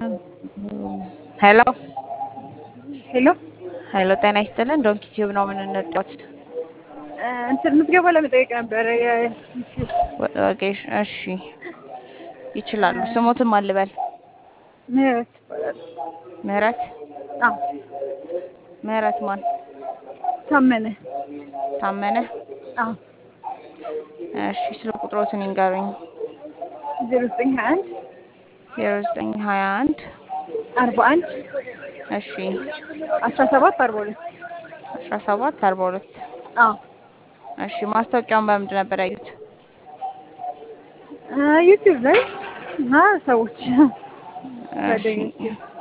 ሄሎ ሄሎ ሄሎ፣ ጤና ይስጥልን። ዶንኪ ቲዩብ ነው የምንነዳት። እንትን ምዝገባ ለመጠየቅ ነበረ። ኦኬ፣ እሺ፣ ይችላሉ። ስሞትን ማን ልበል? ምህረት ይባላል። ምህረት አዎ ምህረት ማን? ታመነ። ታመነ። አዎ እሺ፣ ስለ ቁጥሮትን ይንገሩኝ። ዜሮ ዘጠኝ ሀያ አንድ ዜሮ ዘጠኝ ሀያ አንድ አርባ አንድ እሺ፣ አስራ ሰባት አርባ ሁለት አስራ ሰባት አርባ ሁለት አዎ እሺ። ማስታወቂያውን በምንድን ነበር ያዩት? ዩቲዩብ ላይ እና ሰዎች እሺ፣ ጓደኞቼ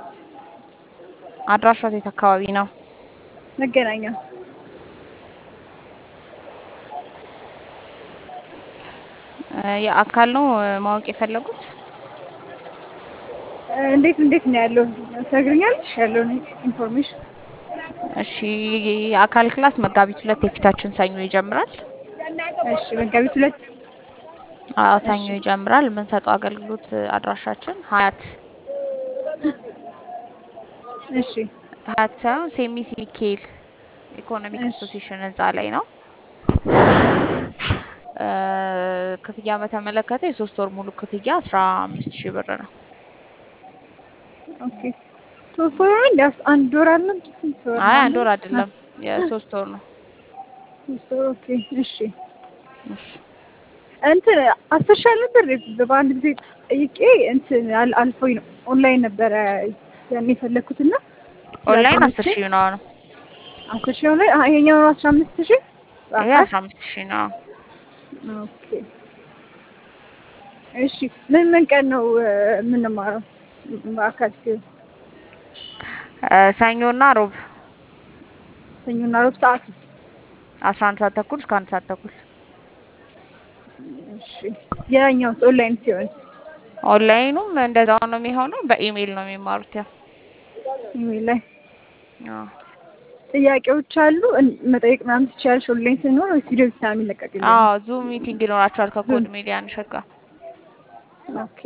አድራሻው የት አካባቢ ነው? መገናኛ የአካል ነው ማወቅ የፈለጉት? እንዴት እንዴት ነው ያለው ትነግሪኛለሽ? ያለውን ኢንፎርሜሽን እሺ፣ የአካል ክላስ መጋቢት ሁለት የፊታችን ሰኞ ይጀምራል። እሺ። መጋቢት ሁለት አዎ ሰኞ ይጀምራል። የምንሰጠው አገልግሎት አድራሻችን ሀያት እሺ ሀያት ሳይሆን ሴሚሲ ሚካኤል ኢኮኖሚክ እሺ። አሶሲሽን ህንፃ ላይ ነው። እ ክፍያ በተመለከተ የሶስት ወር ሙሉ ክፍያ አስራ አምስት ሺህ ብር ነው። ኦኬ ሶስት ወር አንድ አንድ ወር አለ ስንት ወር አይ ነው? አንድ ወር አይደለም የሶስት ወር ነው። ሶስት ወር ኦኬ እሺ እሺ እንትን አስር ሺህ አልነበር በአንድ ጊዜ ጠይቄ እንትን አል- አልፎኝ ነው ኦንላይን ነበረ ያን የፈለኩት እና ኦንላይን አስር ሺህ ነው ነው አስር ሺህ ኦንላይን አሀ ይሄኛው ነው አስራ አምስት ሺህ ይሄ አስራ አምስት ሺህ ነው። ኦኬ እሺ ምን ምን ቀን ነው እ፣ የምንማረው በአካል ሲሆን እ ሰኞና ሮብ ሰኞና ሮብ ሰዓት አስራ አንድ ሰዓት ተኩል እስከ አንድ ሰዓት ተኩል እሺ ያኛው ኦንላይን ሲሆን ኦንላይኑም እንደዛው ነው የሚሆነው። በኢሜይል ነው የሚማሩት። ያው ኢሜል ላይ አዎ ጥያቄዎች አሉ እን- መጠየቅ ምናምን ትችያለሽ ኦንላይን ስንሆን ወይስ ቪዲዮ ብቻ ነው የሚለቀቅልኝ? አዎ ዙም ሚቲንግ ይኖራቸዋል ከኮድ ሚዲያ እንሸጋ ኦኬ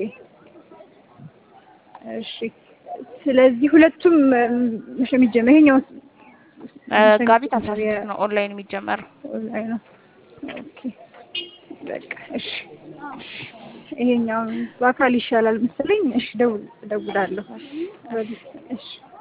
እሺ ስለዚህ ሁለቱም እም፣ መቼ ነው የሚጀመር? ይሄኛው መጋቢት አስራ ስድስት ነው ኦንላይን የሚጀመረው። ኦንላይን ነው። ኦኬ በቃ እሺ ይሄኛው በአካል ይሻላል መሰለኝ። እሺ ደውል እደውላለሁ። እሺ